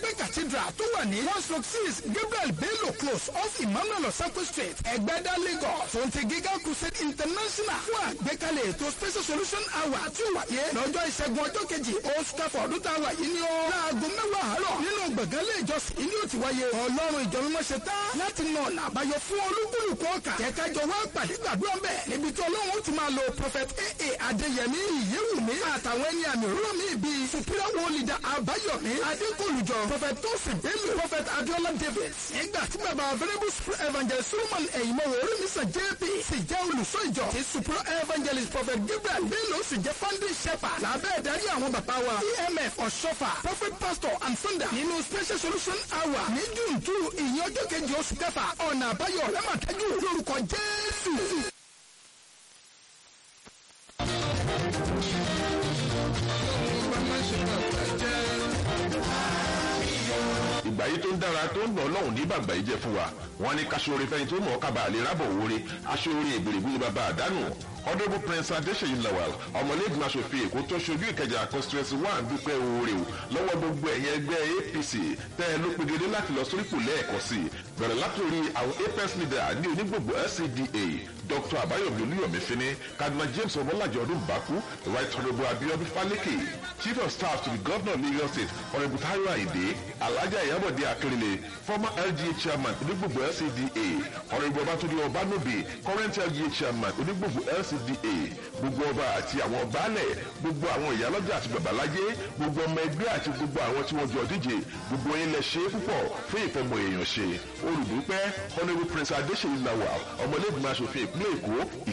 cathedral tó wà ní one stroke six gabriel bello close off emmanuel osako street ẹgbẹ́dá lagos tó ń ti giga crusade international fún àgbékalẹ̀ ètò special solution hour tí ó wáyé lọ́jọ́ ìṣẹ́gun ọjọ́ kejì oṣù kẹfà ọdún tá a wà yìí ní o láago mẹ́wàá àárọ̀ nínú gbọ̀ngàn ilé ìjọsìn ilé ò ti wáyé ọlọ́run ìjọ mímọ́ ṣe tán láti nà ọ̀nà àbáyọ fún olúkúlùkù ọkà kẹ́kájọ wá pàdé gbàdúrà bẹ́ẹ̀ níbi tí ọlọ́run ó ti máa lo prophet aa adéyẹmí ìyẹ́wùmí àtàwọn ẹni àmì òróró mi bíi superior world leader àbáyọ̀mí adékòlùjọ prophet tosin bello prophet adiola david nígbà tí bàbá venerable super evangelist solomon ẹ̀yìnmọ́wò orímísàn jp sì jẹ́ olùsọ ìjọ tí superior evangelist prophet gabriel bello sì jẹ́ founding shepherd lábẹ́ ìdarí àwọn bàbá wa emf ọ̀ṣọ́fà prophet pastor and founder nínú special solution hour ní june two ìyẹn ọjọ́ kejì oṣù kẹfà ọ̀nà àbáyọ rẹ́màtẹ́jú lórúkọ jésù. ìgbà yìí tó ń dára tó ń nà ọlọ́run ní bàgbà yìí jẹ́ fún wa wọn ní kaṣoore fẹ́ni tó mọ̀ ọ́ kábàá lè rábọ̀ wọlé aṣoore ìbèrèbú ni bàbá àdánù honourable prince adéṣeyí lawal ọmọlẹ́gbìmọ̀ aṣòfin èkó tó ṣojú ìkẹjà constituency one dúpẹ́ oore o lọ́wọ́ gbogbo ẹ̀yẹ ẹgbẹ́ apc tẹ́ ẹ ló pegedé láti lọ sórípò lẹ́ẹ̀kan sí i bẹ̀rẹ̀ látòrí àwọn apex leader ní onígbògbò lcda dr abayomi olúyọ̀mí fini cardinal james ọmọlájọ ọdún bákú right honourable abiodun faleke chief of staff to the governor of lagos state honourable tayo ayinde alhaja iyabode akérèlé former lga chairman onígbògbò lcda honourable ọbátúndé ọbánobi current lga chairman onígbògbò lcda gbogbo ọba àti àwọn baálẹ̀ gbogbo àwọn ìyálọ́jà àti babalájé gbogbo ọmọ ẹgbẹ́ àti gbogbo àwọn tí wọ́n jọ díje gbogbo yín lẹ ṣe é púpọ̀ fún ìfọmọ èèyàn ṣe olùdúpẹ́ honourable prince adéṣèyí lawal ọmọlẹ́gbìmọ̀ asòfin ìpínlẹ̀ èkó